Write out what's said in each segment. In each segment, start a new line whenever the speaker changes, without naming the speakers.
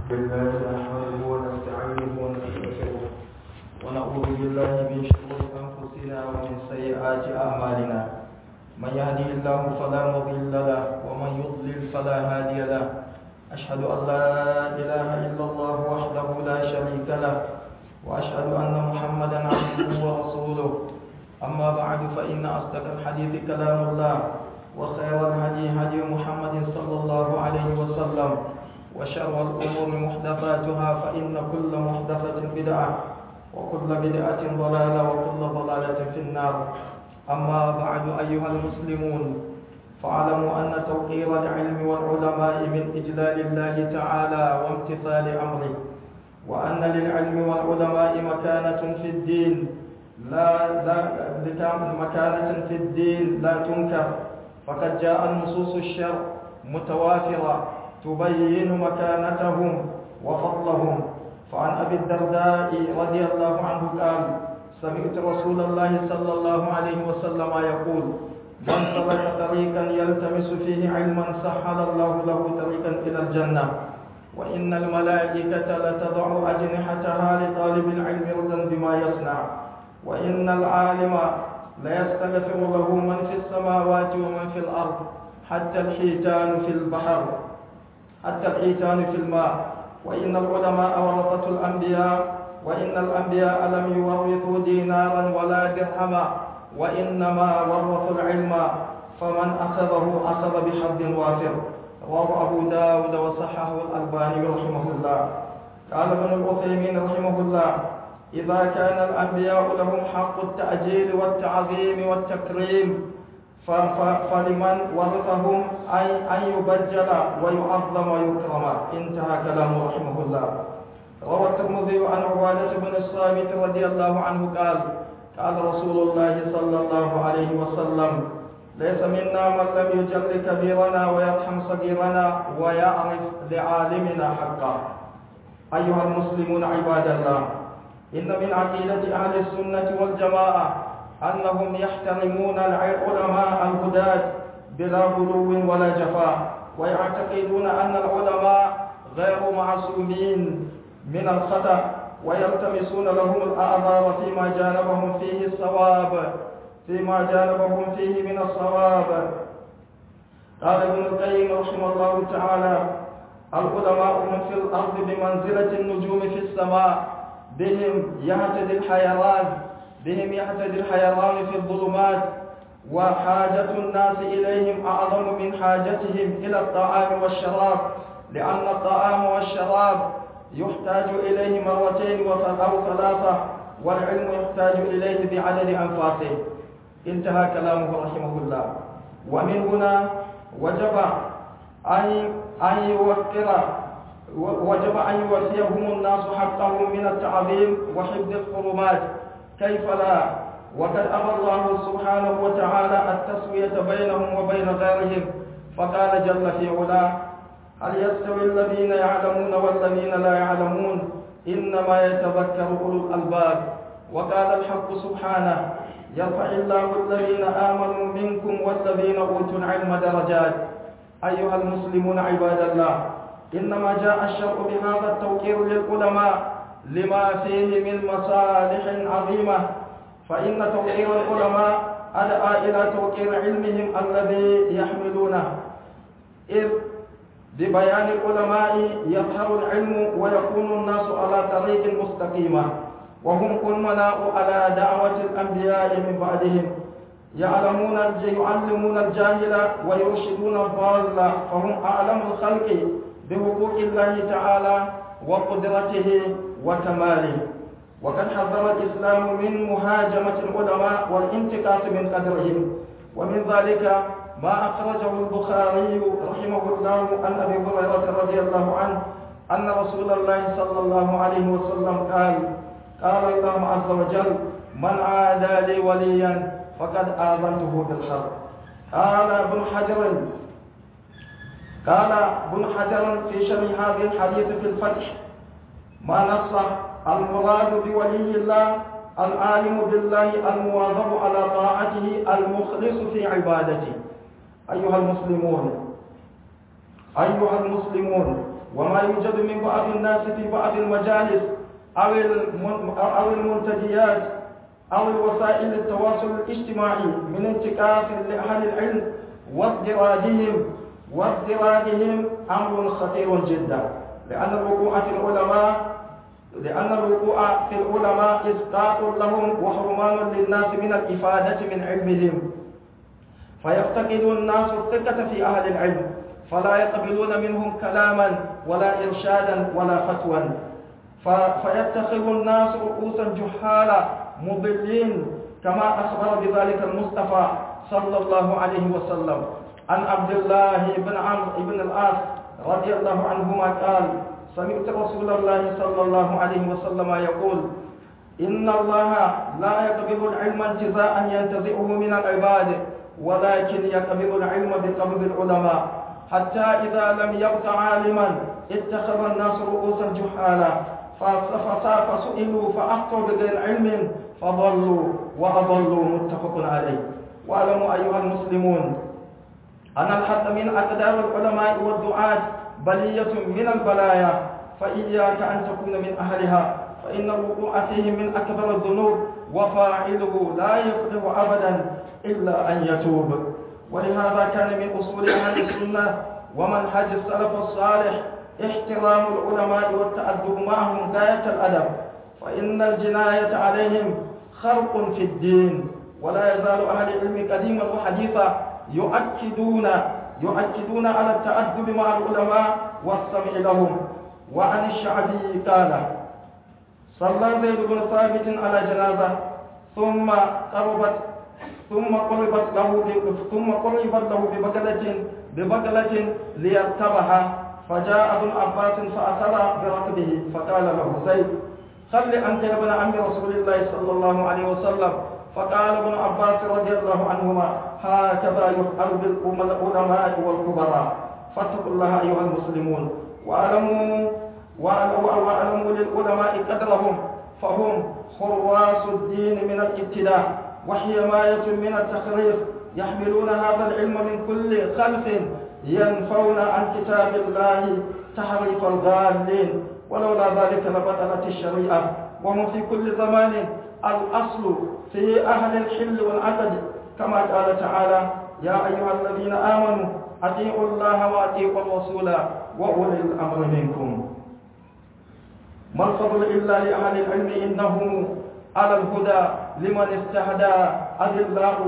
بالله نحمده ونستعينه ونستغفره ونعوذ بالله من شرور انفسنا ومن سيئات اعمالنا من يهده الله فلا مضل له ومن يضلل فلا هادي له اشهد ان لا اله الا الله وحده لا شريك له واشهد ان محمدا عبده ورسوله اما بعد فان اصدق الحديث كلام الله وخير الهدي هدي محمد صلى الله عليه وسلم وشر الأمور محدثاتها فإن كل محدثة بدعة وكل بدعة ضلالة وكل ضلالة في النار أما بعد أيها المسلمون فاعلموا أن توقير العلم والعلماء من إجلال الله تعالى وامتثال أمره وأن للعلم والعلماء مكانة في الدين لا لا مكانة في الدين لا تنكر فقد جاء النصوص الشرع متوافرة تبين مكانتهم وفضلهم فعن أبي الدرداء رضي الله عنه قال سمعت رسول الله صلى الله عليه وسلم يقول من سلك طريقا يلتمس فيه علما سهل الله له طريقا إلى الجنة وإن الملائكة لتضع أجنحتها لطالب العلم رضا بما يصنع وإن العالم ليستغفر له من في السماوات ومن في الأرض حتى الحيتان في البحر حتى الحيتان في الماء وإن العلماء ورثة الأنبياء وإن الأنبياء لم يورثوا دينارا ولا درهما وإنما ورثوا العلم فمن أخذه أخذ بحظ وافر رواه أبو داود وصححه الألباني رحمه الله قال ابن العثيمين رحمه الله إذا كان الأنبياء لهم حق التأجيل والتعظيم والتكريم فلمن ورثهم أي أن يبجل ويعظم ويكرم انتهى كلامه رحمه الله روى الترمذي عن عبادة بن الصامت رضي الله عنه قال قال رسول الله صلى الله عليه وسلم ليس منا من لم يجل كبيرنا ويرحم صغيرنا ويعرف لعالمنا حقا أيها المسلمون عباد الله إن من عقيدة أهل السنة والجماعة أنهم يحترمون العلماء الهداة بلا غلو ولا جفاء ويعتقدون أن العلماء غير معصومين من الخطأ ويلتمسون لهم الأعذار فيما جانبهم فيه الصواب فيما جانبهم فيه من الصواب قال ابن القيم رحمه الله تعالى العلماء هم في الأرض بمنزلة النجوم في السماء بهم يهتدي الحيران بهم يهتدي الحيران في الظلمات وحاجة الناس إليهم أعظم من حاجتهم إلى الطعام والشراب لأن الطعام والشراب يحتاج إليه مرتين أو ثلاثة والعلم يحتاج إليه بعدد أنفاسه انتهى كلامه رحمه الله ومن هنا وجب أن أن يوقر وجب أن يوفيهم الناس حقهم من التعظيم وحفظ الحرمات كيف لا وقد أمر الله سبحانه وتعالى التسوية بينهم وبين غيرهم فقال جل في علاه هل يستوي الذين يعلمون والذين لا يعلمون إنما يتذكر أولو الألباب وقال الحق سبحانه يرفع الله الذين آمنوا منكم والذين أوتوا العلم درجات أيها المسلمون عباد الله إنما جاء الشرع بهذا التوقير للعلماء لما فيه من مصالح عظيمة فإن توقير العلماء أدعى إلى توقير علمهم الذي يحملونه إذ ببيان العلماء يظهر العلم ويكون الناس على طريق مستقيمة وهم أمناء على دعوة الأنبياء من بعدهم يعلمون يعلمون الجاهل ويرشدون الضال فهم أعلم الخلق بحقوق الله تعالى وقدرته وكماله وقد حذر الإسلام من مهاجمة العلماء والانتقاص من قدرهم ومن ذلك ما أخرجه البخاري رحمه الله عن أبي هريرة رضي الله عنه أن رسول الله صلى الله عليه وسلم قال قال الله عز وجل من عادى لي وليا فقد آذنته بالحرب قال ابن حجر قال ابن حجر في شرح هذه الحديث في الفتح ما نص المراد بولي الله العالم بالله المواظب على طاعته المخلص في عبادته أيها المسلمون أيها المسلمون وما يوجد من بعض الناس في بعض المجالس أو أو المنتديات أو وسائل التواصل الاجتماعي من انتكاس لأهل العلم وازدراجهم وازدراجهم أمر خطير جدا لأن الوقوع في العلماء لأن الوقوع في العلماء إسقاط لهم وحرمان للناس من الإفادة من علمهم فيفتقد الناس الثقة في أهل العلم فلا يقبلون منهم كلاما ولا إرشادا ولا فتوى فيتخذ الناس رؤوسا جهالا مضلين كما أخبر بذلك المصطفى صلى الله عليه وسلم عن عبد الله بن عمرو بن العاص رضي الله عنهما قال سمعت رسول الله صلى الله عليه وسلم يقول إن الله لا يقبض العلم انتزاعا ينتزعه من العباد ولكن يقبض العلم بقبض العلماء حتى إذا لم يبق عالما اتخذ الناس رؤوسا جهالا فسئلوا فأخطوا بغير علم فضلوا وأضلوا متفق عليه واعلموا أيها المسلمون أن الحد من أقدار العلماء والدعاة بلية من البلايا فإياك أن تكون من أهلها فإن الوقوع فيه من أكبر الذنوب وفاعله لا يقدر أبدا إلا أن يتوب ولهذا كان من أصول أهل السنة ومنهج السلف الصالح احترام العلماء والتأدب معهم غاية الأدب فإن الجناية عليهم خرق في الدين ولا يزال أهل العلم قديما وحديثا يؤكدون يؤكدون على التأدب مع العلماء والسمع لهم وعن الشعبي قال صلى زيد بن ثابت على جنازة ثم قربت ثم قربت له ثم قربت له ببقلة ببقلة ليركبها فجاء ابن عباس فأخذ بركبه فقال له زيد خل أنت يا ابن عم رسول الله صلى الله عليه وسلم فقال ابن عباس رضي الله عنهما هكذا يفعل بالعلماء والكبراء فاتقوا الله أيها المسلمون واعلموا واعلموا للعلماء قدرهم فهم حراس الدين من الابتداء وحماية من التخريف يحملون هذا العلم من كل خلف ينفون عن كتاب الله تحريف الغالين ولولا ذلك لبطلت الشريعة وهم في كل زمان الأصل في أهل الحل والعقد كما قال تعالى يا أيها الذين آمنوا أطيعوا الله وأطيعوا الرسول وأولي الأمر منكم ما الفضل إلا لأهل العلم إنهم على الهدى لمن استهدى أذلاء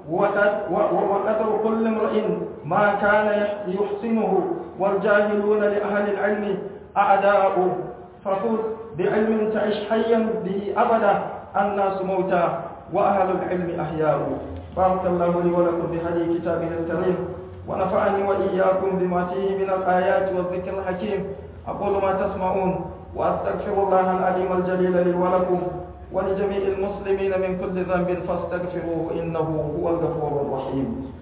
وقدر كل امرئ ما كان يحسنه والجاهلون لأهل العلم أعداء فخذ بعلم تعش حيا به أبدا الناس موتى وأهل العلم أحياء بارك الله لي ولكم بهدي كتابه الكريم ونفعني وإياكم بما فيه من الآيات والذكر الحكيم أقول ما تسمعون وأستغفر الله العليم الجليل لي ولكم ولجميع المسلمين من كل ذنب فاستغفروه إنه هو الغفور الرحيم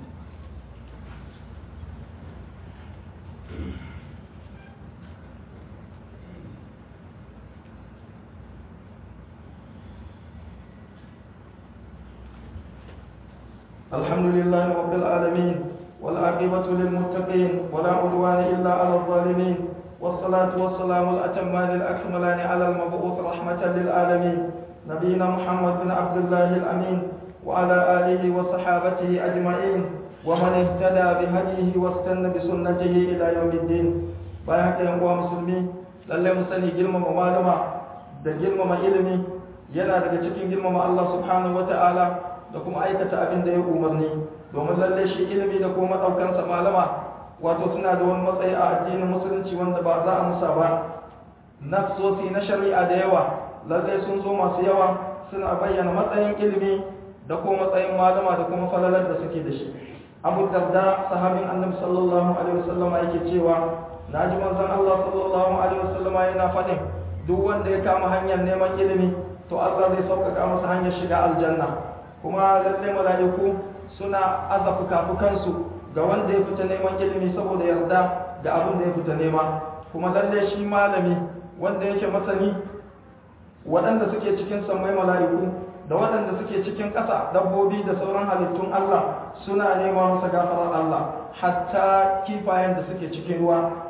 الحمد لله رب العالمين والعاقبة للمتقين ولا عدوان إلا على الظالمين والصلاة والسلام الأتمان الأكملان على المبعوث رحمة للعالمين نبينا محمد بن عبد الله الأمين وعلى آله وصحابته أجمعين ومن اهتدى بهديه واستنى بسنته إلى يوم الدين bayan haka yan uwa musulmi lallai mu sani girmama malama da girmama ilimi yana daga cikin girmama Allah subhanahu wata'ala da kuma aikata abin da ya umarni domin lallai shi ilimi da kuma ɗaukansa malama wato suna da wani matsayi a addinin musulunci wanda ba za a musa ba nafsosi na shari'a da yawa lallai sun zo masu yawa suna bayyana matsayin ilimi da kuma matsayin malama da kuma falalar da suke da shi abu darda sahabin annabi sallallahu alaihi wasallama yake cewa na ji manzon Allah sallallahu alaihi wasallama yana faɗin duk wanda ya kama hanyar neman ilimi to Allah zai sauƙaƙa masa hanyar shiga aljanna kuma lallai mala'iku suna aza fuka-fukansu ga wanda ya fita neman ilimi saboda yarda da abin da ya fita nema kuma lalle shi malami wanda yake masani waɗanda suke cikin sammai mala'iku da waɗanda suke cikin ƙasa dabbobi da sauran halittun Allah suna nema masa gafarar Allah hatta kifayen da suke cikin ruwa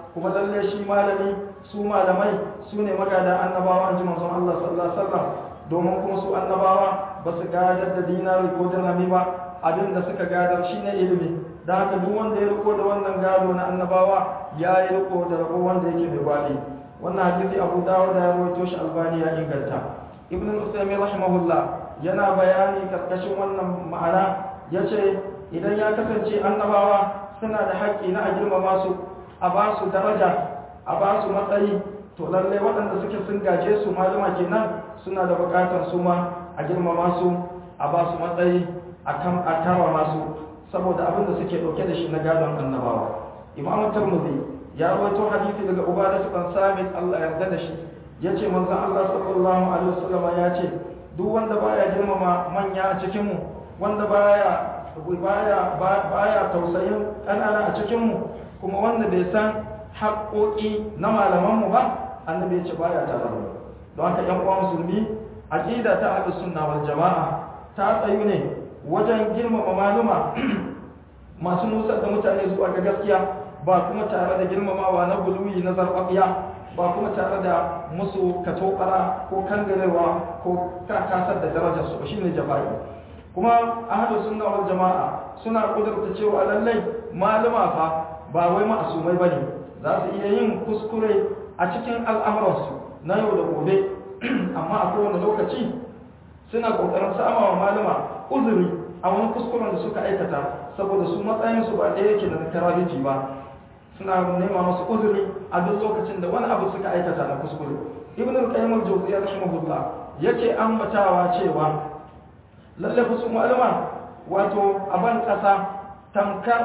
kuma lalle shi malami su malamai su ne magada annabawa an ji manzon Allah sallallahu alaihi wasallam domin kuma su annabawa ba su gadar da dinari ko dirhami ba abin da suka gadar shine ilimi da haka duk wanda ya riko da wannan gado na annabawa ya yi riko da rabo wanda yake mai gwadi wannan hadisi Abu Dawud ya rawaito shi Albani ya inganta Ibn al-Usaymin rahimahullah yana bayani karkashin wannan ma'ana yace idan ya kasance annabawa suna da haƙƙi na a girmama su a ba su daraja a ba su matsayi to lalle waɗanda suke sun gaje su malama kenan suna da buƙatar su ma a girmama su a ba su matsayi a kan a karama su saboda abin da suke ɗauke da shi na gadon annabawa imamu tirmidhi ya rawaito hadisi daga ubada ibn samit Allah yarda da shi yace manzon Allah sallallahu alaihi wasallam ya ce duk wanda baya girmama manya a cikin mu wanda baya baya baya tausayin ƙanana a cikin mu kuma wanda bai san haƙoƙi na malaman mu ba annabi ya ce baya tare da don haka ƴan uwa musulmi aqida ta ahlus sunna wal jamaa ta tsayu ne wajen girmama maluma masu nusar da mutane zuwa ga gaskiya ba kuma tare da girmamawa na guluwi na zarfafiya ba kuma tare da musu katobara ko kangarewa ko kakasar da darajar su shine jafa'i kuma ahlu sunna wal jama'a suna kudurta cewa lallai maluma fa ba wai ma'asumai bane za su iya yin kuskure a cikin al'amuransu na yau da gobe amma a kowane lokaci suna kokarin sama wa malama uzuri a wani kuskuren da suka aikata saboda su matsayinsu ba ɗaya yake da karabiti ba suna nema masu uzuri a duk lokacin da wani abu suka aikata na kuskure ibn al-qayyim al-jawziyya rahimahullah yake ambatawa cewa lalle su malama wato aban kasa tamkar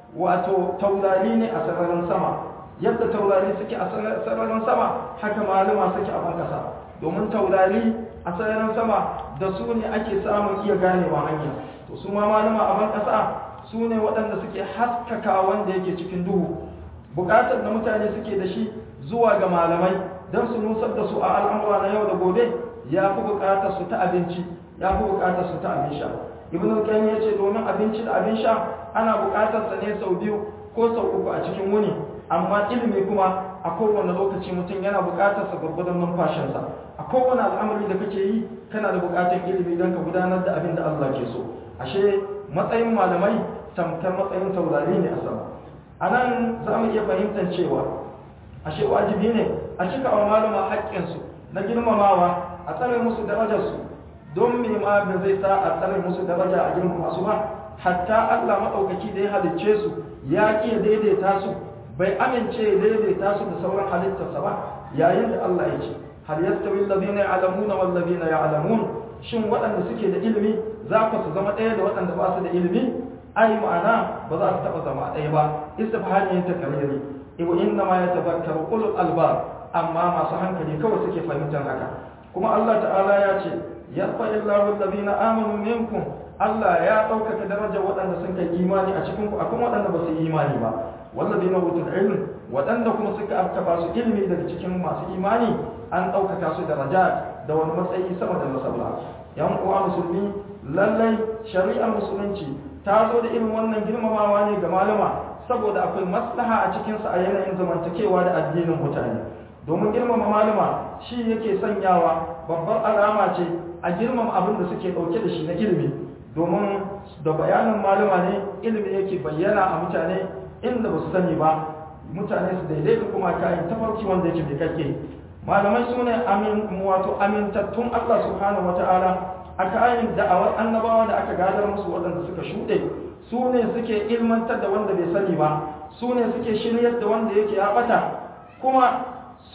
wato taurari ne a sararin sama yadda taurari suke a sararin sama haka malama suke a ban kasa domin taurari a sararin sama da su ne ake samun iya ganewa hanya to su ma malama a ban kasa su ne waɗanda suke haskaka wanda yake cikin duhu buƙatar da mutane suke da shi zuwa ga malamai don su nusar da su a al'amura na yau da gobe ya fi buƙatar su ta abinci ya fi buƙatar su ta abin sha ibn al-qayyim ya ce domin abinci da abin sha ana buƙatar sa ne sau biyu ko sau uku a cikin wuni amma ilimi kuma a kowane lokaci mutum yana buƙatar sa gurgudan numfashinsa a kowane al'amari da kake yi kana da buƙatar ilimi don ka gudanar da abin da Allah ke so ashe matsayin malamai tamkar matsayin taurari ne a sama a nan za mu iya fahimtar cewa ashe wajibi ne a cika wa malama haƙƙinsu na girmamawa a tsare musu darajarsu don me ma da zai sa a tsare musu daraja a girmama su ba hatta Allah maɗaukaki da ya halicce su ya ƙi ya daidaita su bai amince ya daidaita su da sauran halittarsa ba yayin da Allah ya ce hal yastawi alladhina ya'lamuna wal ladhina ya'lamun shin waɗanda suke da ilimi za ku su zama ɗaya da waɗanda ba su da ilimi ai ma'ana ba za su taɓa zama ɗaya ba istifhami ta kariri iwa inna ma yatadhakkaru ulul albab amma masu hankali kawai suke fahimtar haka kuma Allah ta'ala ya ce yarfa illahu alladhina amanu minkum Allah ya ɗaukaka darajar waɗanda sun kai imani a cikin ku akwai waɗanda ba su yi imani ba walladhina utul ilm waɗanda kuma suka afka su ilimi daga cikin masu imani an ɗaukaka su daraja da wani matsayi sama da masalla yan uwa musulmi lallai shari'ar musulunci ta zo da irin wannan girmamawa ne ga malama saboda akwai maslaha a cikinsa a yanayin zamantakewa da addinin mutane domin girmama malama shi yake sanyawa babbar alama ce a girmama abin da suke ɗauke da shi na ilimi domin da bayanin malama ne ilimi yake bayyana a mutane inda ba su sani ba mutane su daidaita kuma kayan tafarki wanda yake bai kake malamai su ne wato amintattun allah subhanahu wata'ala a kayan da'awar annabawa da aka gadar musu waɗanda suka shuɗe su ne suke ilmantar da wanda bai sani ba su ne suke shiryar da wanda yake ya ɓata kuma su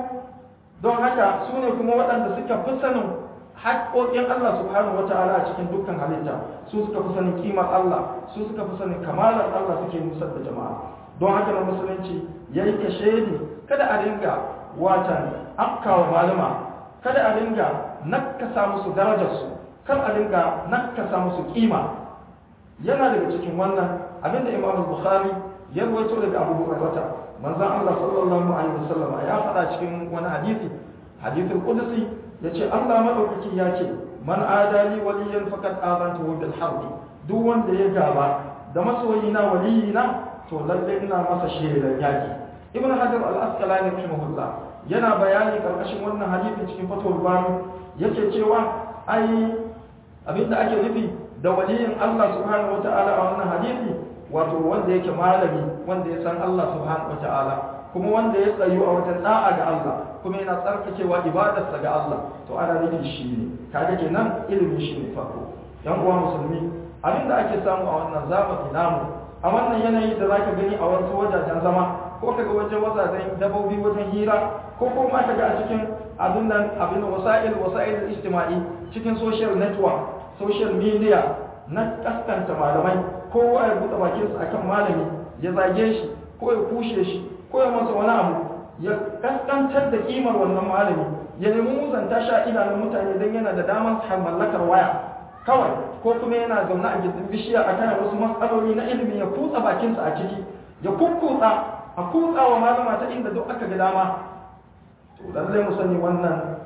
don haka su ne kuma waɗanda suka fi sanin haƙoƙin Allah subhanahu wata'ala a cikin dukkan halitta su suka fi sanin kimar Allah su suka fi sanin kamalar Allah suke nusar da jama'a don haka na musulunci ya yi kashedi kada a dinga watan afkawa malama kada a dinga nakasa musu darajarsu kar a dinga nakasa musu kima yana daga cikin wannan abinda imam bukhari ya rawaito daga abu hurairah manzon Allah sallallahu alaihi wasallam ya faɗa cikin wani hadisi hadithul qudsi yace Allah madaukaki ya ce man adali waliyan faqad azantuhu bil harb duk wanda ya gaba da masoyina waliyina to lalle ina masa shelar yaki ibn hajar al-asqalani rahimahullah yana bayani karkashin wannan hadisi cikin fatwar bani yake cewa ai abinda ake nufi da waliyin Allah subhanahu wata'ala a wannan hadisi wato wanda yake malami wanda ya san Allah subhanahu wata'ala kuma wanda ya tsayu a wajen da'a ga Allah kuma yana tsarkakewa ibadarsa ga Allah to ana nufi shi ne kaga kenan ilimin shi ne farko yan uwa musulmi abinda ake samu a wannan zamani namu a wannan yanayi da zaka gani a wasu wajajen zama ko kaga wajen wazajen dabobi wajen hira ko kuma kaga a cikin abin nan abin wasa'il wasa'il ijtima'i cikin social network social media na kaskanta malamai kowa ya buɗe bakinsa akan malami ya zage shi ko ya kushe shi ko ya masa wani abu ya kaskantar da kimar wannan malami ya nemi musanta sha idanun mutane don yana da damar mallakar waya kawai ko kuma yana zaune a gindin bishiya a kan wasu matsaloli na ilimi ya kutsa bakinsa a ciki ya kukkutsa a kutsa wa malama ta inda duk aka ga dama to lallai mu sani wannan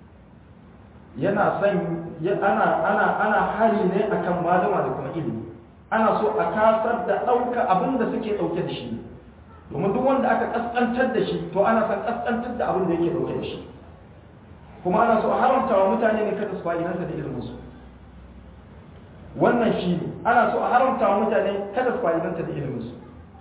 yana son ana ana ana hari ne akan malama da kuma ilimi ana so a kasar da ɗauka abin da suke ɗauke da shi domin duk wanda aka kaskantar da shi to ana son kaskantar da abin da yake ɗauke da shi kuma ana so a haramta wa mutane ne kada su fa'idanta da iliminsu wannan shi ne ana so a haramta wa mutane kada su fa'idanta da iliminsu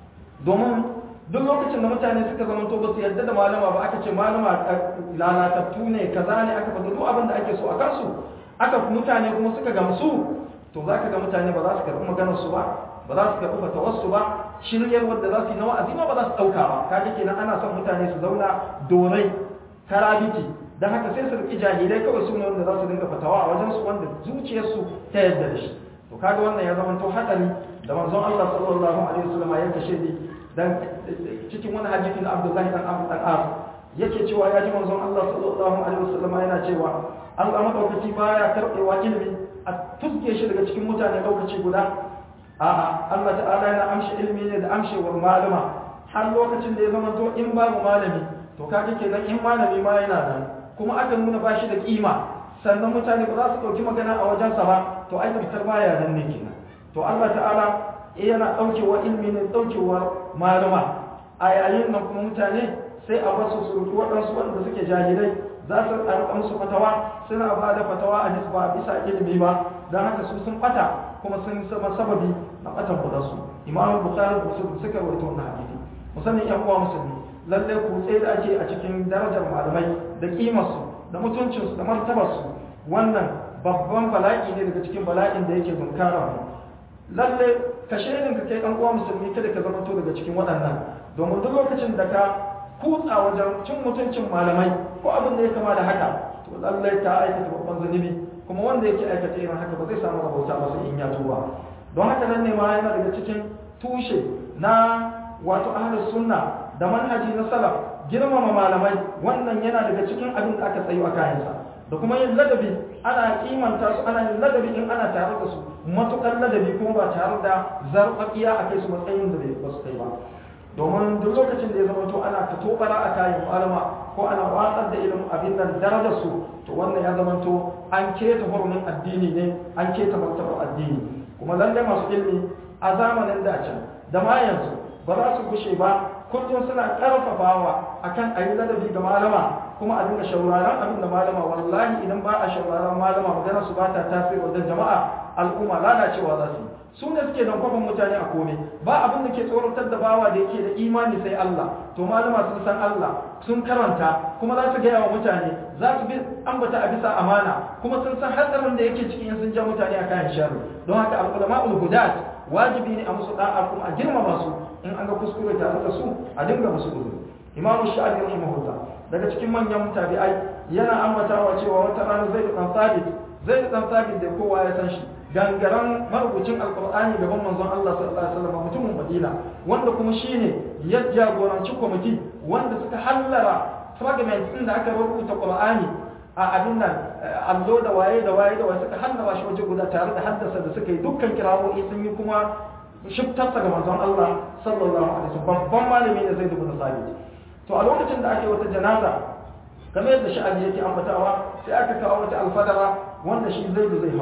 domin duk lokacin da mutane suka zama to ba su yarda da malama ba aka ce malama lalatattu ne kaza ne aka faɗi duk abin da ake so a kansu aka mutane kuma suka gamsu to za ka ga mutane ba za su karɓi maganar su ba ba za su karɓi fatawarsu ba shiryar wadda za su yi na wa'azi ma ba za su ɗauka ba kaga kenan ana son mutane su zauna dorai karabiti don haka sai su riƙi jahilai kawai su ne wanda za su dinga fatawa a wajen su wanda zuciyarsu ta yadda da shi to kaga wannan ya zama to hatsari da manzon Allah sallallahu alaihi wasallam ya kashe ni dan cikin wani hadisi na Abdullahi dan Abu dan As yake cewa ya ji manzon Allah sallallahu alaihi wasallam yana cewa Allah madaukaki baya karɓewa ilimi a tuske shi daga cikin mutane lokaci guda a'a Allah ta'ala yana amshi ilimi ne da amshewar malama har lokacin da ya zama to in babu malami to kaga kenan in malami ma yana nan kuma aka nuna ba shi da kima sannan mutane ba za su ɗauki magana a wajensa ba to ai fitar baya nan ne kenan to Allah ta'ala yana ɗaukewa ilimi ne ɗaukewar malama a yayin nan kuma mutane sai a basu su rufu waɗansu waɗanda suke jahilai za su ɗarɓa musu fatawa suna ba da fatawa a ba bisa ilimi ba don haka su sun ɓata kuma sun sama sababi na ɓatan kudansu imamu bukari da musulun suka rawaito wannan hadisi musamman yan uwa musulmi lallai kutse da ake a cikin darajar malamai da kimarsu da mutuncinsu da martabarsu wannan babban bala'i ne daga cikin bala'in da yake zunkara mu lalle ka shirin ka kai ɗan uwa musulmi kada ka zamanto daga cikin waɗannan domin duk lokacin da ka kutsa wajen cin mutuncin malamai ko abin da ya kama da haka to lallai ka aikata babban zunubi kuma wanda yake aikata irin haka ba zai samu rahota ba sai in ya tuba don haka nan ne ma yana daga cikin tushe na wato ahlus sunna da manhaji na salaf girmama malamai wannan yana daga cikin abin da aka tsayo a kayansa da kuma yin ladabi ana kimanta su ana yin ladabi in ana tare da su matukar ladabi kuma ba tare da zarfafiya a kai su matsayin da ba su kai ba domin duk lokacin da ya zama to ana ta tobara a kayan malama ko ana watsar da ilimin abin nan darajar su to wannan ya zama to an keta hurumin addini ne an keta martabar addini kuma lallai masu ilimi a zamanin da can da ma yanzu ba za su gushe ba kullum suna karfafawa akan a yi ladabi ga malama kuma a dinga shauraron abin da malama wallahi idan ba a shauraron malama magana su ba ta tasiri wajen jama'a al'umma lalacewa za su su ne suke don kwafin mutane a kome ba abin da ke tsoratar da bawa da yake da imani sai Allah to malama sun san Allah sun karanta kuma za su gaya wa mutane za su bi ambata a bisa amana kuma sun san hatsarin da yake cikin sun ja mutane a kayan sharri don haka al-ulama'ul hudat wajibi ne a musu da'a kuma a girmama su in an ga kuskure tare da su a dinga musu uzuri imamu sha'abi rahimahullah daga cikin manyan tabi'ai yana ambatawa cewa wata rana zai da sabit zai da sabit da kowa ya san shi gangaren marubucin alkur'ani gaban manzon Allah sallallahu alaihi wasallam mutumin Madina wanda kuma shine ya jagoranci kwamiti wanda suka hallara fragments din da aka rubuta Qur'ani a abin nan allo da waye da waye da waye suka hallara shi waje guda tare da haddasa da suka yi dukkan kirawoyi sun yi kuma shiftarsa ga manzon Allah sallallahu alaihi wasallam babban malami ne zai dubu sabit to a lokacin da ake wata janaza kamar yadda sha'ani yake ambatawa sai aka kawo wata alfadara wanda shi zai zai hau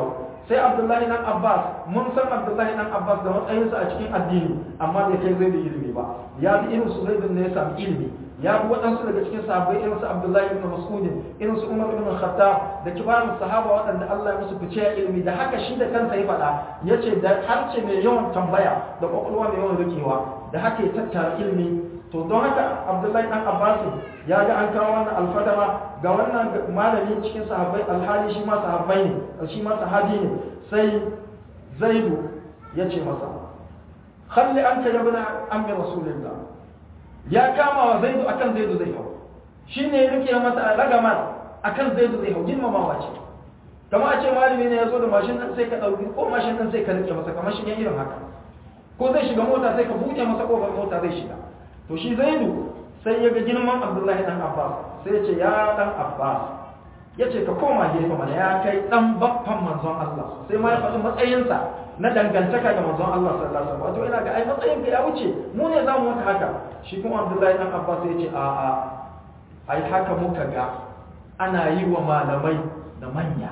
sai abdullahi dan abbas mun san abdullahi dan abbas da matsayinsa a cikin addini amma bai kai zai da ilimi ba ya bi irin su zaidun ne ya samu ilimi ya bi waɗansu daga cikin sahabbai irin su abdullahi ibn mas'ud irin su umar ibn khattab da kibarun sahaba waɗanda Allah ya musu fice ya ilimi da haka shi da kansa ya faɗa ya ce da harce mai yawan tambaya da kwakwalwa mai yawan rikewa da haka ya tattara ilimi to don haka abdullahi dan abbas ya ga an kawo wannan alfadama ga wannan malami cikin sahabbai alhali shi ma sahabbai ne shi ma sahabi ne sai zaidu ya ce masa khalli anka ya bana ammi rasulillah ya kama wa zaidu akan zaidu zai hau shine ya rike masa ragama akan zaidu zai hau girmamawa ce kama a ce malami ne ya zo da mashin ɗin sai ka ɗauki ko mashin ɗin sai ka rike masa kamar shi ne irin haka ko zai shiga mota sai ka buɗe masa ƙofar mota zai shiga to shi zaidu sai ya ga girman abdullahi dan abbas sai ya ce ya dan abbas ya ce ka koma gefe mana ya kai dan baffan manzon allah sai ma ya faɗi matsayinsa na dangantaka da manzon allah sallallahu alaihi wasallam wato ina ga ai matsayin ka ya wuce mu ne za mu maka haka shi kuma abdullahi dan abbas ya ce a a ai haka muka ga ana yi wa malamai da manya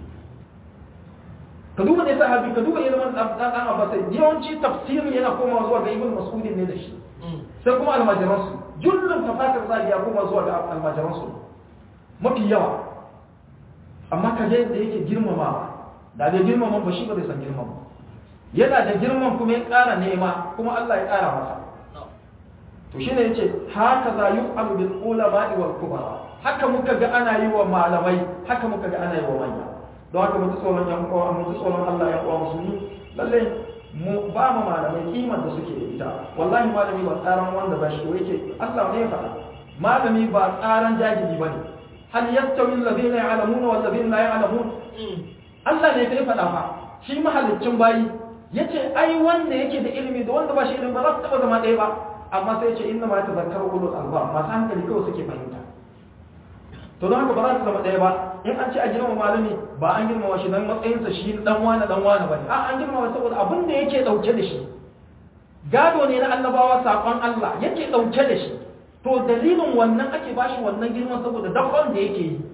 ka duba ne sahabi ka duba ilimin dan abbas yawanci tafsirin yana komawa zuwa ga ibn mas'udin ne da shi sai kuma almajiransu jullun tafasir zali ya koma zuwa ga almajiransu mafi yawa amma ka je da yake girmama da bai girmama ba shi ba zai san girmama yana da girman kuma ya ƙara nema kuma Allah ya ƙara masa to shine yace haka za yu'alu bil ulama wal kubara haka muka ga ana yi wa malamai haka muka ga ana yi wa manya don haka mutu tsoron yan uwa mutu tsoron Allah ya uwa musulmi lalle mu ba mu malamai kimar da suke da ita wallahi malami ba tsaran wanda ba shi ko yake Allah ne ya faɗa malami ba tsaran jahili bane hal yastawi alladhina ya'lamuna wal ladhina la ya'lamun Allah ne ya faɗa fa shi mahallicin bayi yace ai wanda yake da ilimi da wanda ba shi ilimi ba za su taba zama ɗaya ba amma sai yace inna ma yatazakkaru ulul albab masu hankali kawai suke fahimta to don haka ba za su zama ɗaya ba in an ce a girma malami ba an girmama shi don matsayinsa shi dan wani dan wani bane a an girmama saboda abin da yake dauke da shi gado ne na annabawa sakon Allah yake dauke da shi to dalilin wannan ake bashi wannan girman saboda dakon da yake yi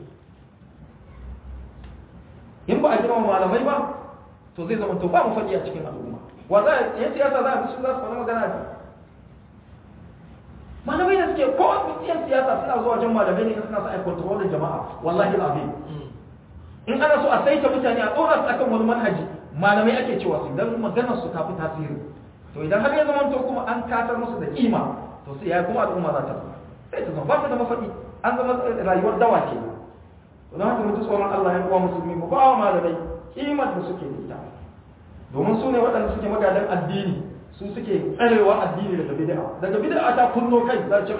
in ba a girmama malamai ba to zai zama to ba mu faɗi a cikin al'umma wa za a yan siyasa za a fi su za su faɗi magana ne malamai da suke ko yan siyasa suna zuwa wajen malamai ne suna sa a kontrolin jama'a wallahi al'azim in ana so a saita mutane a tsora su akan wani manhaji malamai ake cewa su idan maganar su tafi tasiri to idan har ya zama to kuma an katar musu da kima to sai ya kuma al'umma za ta zama sai ta zama ba ta da mafaɗi an zama rayuwar dawa ke to don haka mutu tsoron Allah ya kuwa musulmi mu ba wa malamai kimar da suke da ita domin su ne waɗanda suke magadan addini su suke tsarewa addini daga bid'a daga bid'a ta kunno kai za ce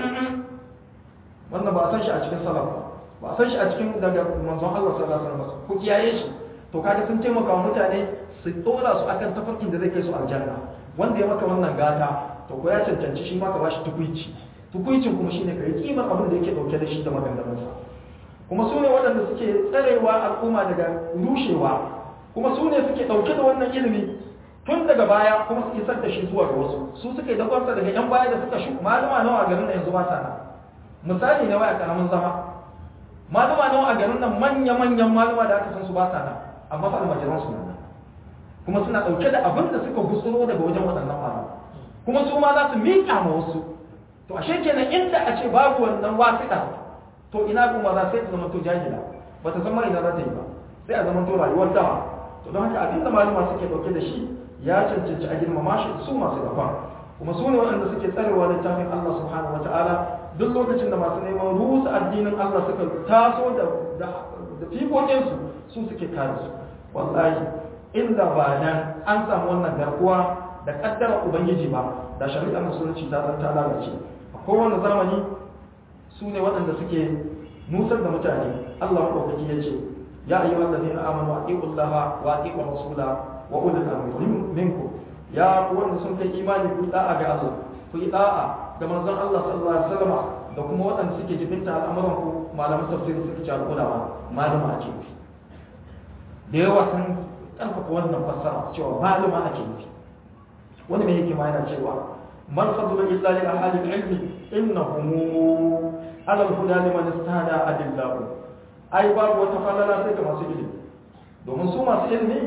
wannan ba a san shi a cikin salaf ba ba a san shi a cikin daga manzon Allah sallallahu alaihi wasallam ku kiyaye shi to kaga sun taimaka wa mutane su dora su akan tafarkin da zai kai su aljanna wanda ya maka wannan gata to ko ya cancanci shi ma ka bashi tukuici tukuicin kuma shine kai kimar abin da yake dauke da shi da maganganunsa kuma su ne waɗanda suke tsarewa al'umma daga rushewa kuma su ne suke dauke da wannan ilimi tun daga baya kuma su isar da shi zuwa ga wasu su suka yi dakwarsa daga yan baya da suka shu malama nawa a garin nan yanzu ba sa nan misali na waya karamin zama malama nawa a garin nan manya-manyan malama da aka san su ba sa nan amma fa almajiran su nan kuma suna ɗauke da abin da suka gutsuro daga wajen waɗannan malama kuma su ma za su miƙa ma wasu to ashe kenan inda a ce babu wannan wasiƙa to ina kuma za sai ta zama to jahila ba ta san ma ina za ta yi ba sai a zama to rayuwar dawa to don haka abinda malama suke ɗauke da shi ya cancanci a girmama shi su masu dafa kuma su ne waɗanda suke tsarewa littafin Allah subhanahu wataala duk lokacin da masu neman rusa addinin Allah suka taso da da fikokinsu su suke kare su wallahi inda ba nan an samu wannan garkuwa da kaddara ubangiji ba da shari'ar musulunci ta zan ta lalace a kowane zamani su ne waɗanda suke nusar da mutane Allah maɗaukaki ya ce ya ayyuhal ladina amanu aqiqullaha wa aqiqur rasula wa ulul amri minkum ya ku wanda sun kai imani ku da'a ga Allah ku yi da'a da manzon Allah sallallahu alaihi wasallam da kuma waɗanda suke jibinta al'amuran ku malaman tafsir suke cewa ulama malama ake nufi da yawa sun karfafa wannan fassara cewa malama ake nufi wani mai hikima yana cewa man fadlu illa li ahli al-ilmi innahum ala al-huda liman istada adillahu ai babu wata falala sai ga masu ilimi domin su masu ilimi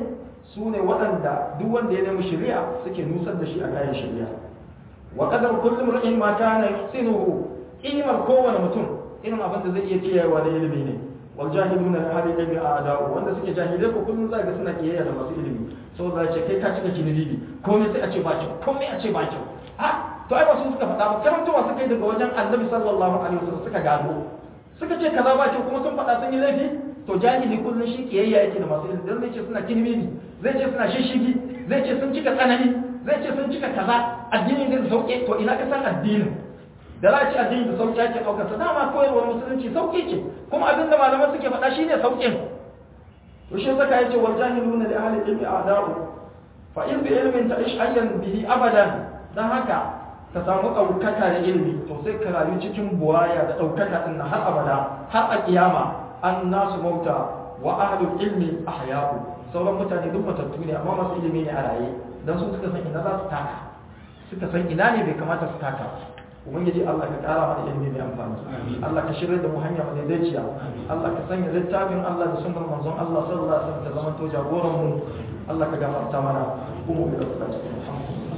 su ne waɗanda duk wanda ya nemi shari'a suke nusar da shi a kayan shari'a wa qadar kullu mar'in ma kana yusinuhu ilmar kowane mutum irin abin da zai iya kiyayewa da ilimi ne wal jahiluna la hali ilmi a'da'u wanda suke jahilai ko kullun zaka suna kiyaye da masu ilimi saboda ce kai ka cika kinidi komai sai a ce ba kyau komai a ce ba kyau ha to ai ba su suka faɗa ba karantawa suka yi daga wajen annabi sallallahu alaihi wasallam suka gano suka ce kaza ba kyau kuma sun faɗa sun yi laifi to jahili kullun shi kiyayya yake da masu ilimi dan zai ce suna kinidi zai ce suna shishigi zai ce sun cika tsanani zai ce sun cika kaza addini zai sauke to ina ka san addinin da za a ci addini da sauki ake ɗaukar sa dama koyarwar musulunci sauki ce kuma abin da malaman suke faɗa shi ne sauƙin to shi saka yace wal jahiluna li ahli ilmi a'da'u fa in bi ilmin ta'ish ayyan bihi abadan dan haka ka samu ɗaukaka da ilimi to sai ka rayu cikin buwaya da ɗaukaka din har abada har a kiyama an nasu mauta wa ahlul ilmi ahya'u sauran mutane duk matattu ne amma masu ilimi ne a raye dan su suka san ina za su taka suka san ina ne bai kamata su taka ubangiji Allah ka kara mana ilimi mai amfani Allah ka shirya da mu hanya mai daiciya Allah ka sanya littafin Allah da sunnar manzon Allah sallallahu alaihi wasallam ta zama to jagoran mu Allah ka gafarta mana kuma mu da cikin alhamdulillah